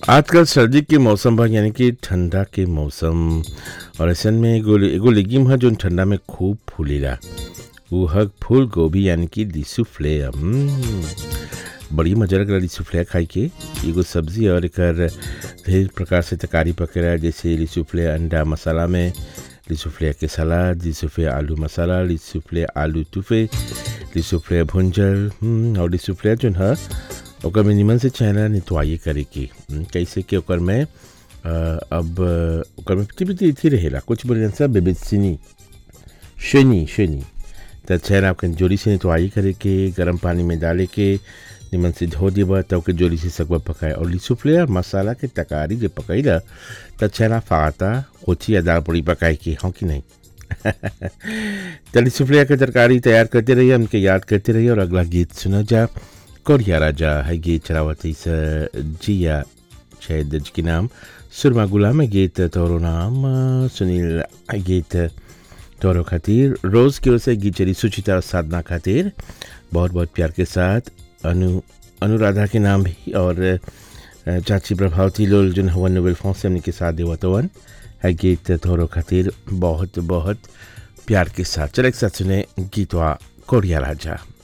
आजकल सर्दी के मौसम बा यानी कि ठंडा के मौसम और ऐसन में एगो एगो लेगिम है जो ठंडा में खूब फूलेला वो हग फूल गोभी यानी कि लिसुफ्ले हम्म, बड़ी मजा लगला लिसुफ्ले खाई के एगो सब्जी और एकर ढेर प्रकार से तरकारी पकेला जैसे लिसुफ्ले अंडा मसाला में लिसुफ्ले के सलाद लिसुफ्ले आलू मसाला लिसुफ्ले आलू टूफे लिसुफ्ले भुंजल हम्म, और लिसुफ्ले जो है ओकर में निमन से चेहरा नितवाई करे के हम्म, कैसे कि ओकर में अ, अब अ, ओकर में पिटी पिटी थी रहेला कुछ बोले सब बेबेसिनी शनी शनी त चेहरा आपके जोरी से नितवाई करे के गर्म पानी में डाले के निमन से धो देबा तब के जोरी से सकवा पकाए और लिसुफ्ले और मसाला के तकारी जे पकैला त चेहरा फाता होची या दाल पूड़ी पकाए के हाँ कि नहीं तली सुफलिया के तरकारी तैयार करते रहिए हमके याद करते रहिए और अगला गीत सुना जा कोरिया राजा है गीत चलावती से जिया शायद जिसके नाम सुरमा गुलाम है गीत तोरो नाम अ, सुनील है गीत तोरो खातिर रोज की ओर से गीत चली सुचिता और साधना खातिर बहुत बहुत प्यार के साथ अनु अनुराधा के नाम भी और अ, चाची प्रभावती लोल जो हवन नोबेल फोन से हमने के साथ देवतवन है गीत तोरो खातिर बहुत बहुत प्यार के साथ चले एक साथ सुने गीतवा कोरिया राजा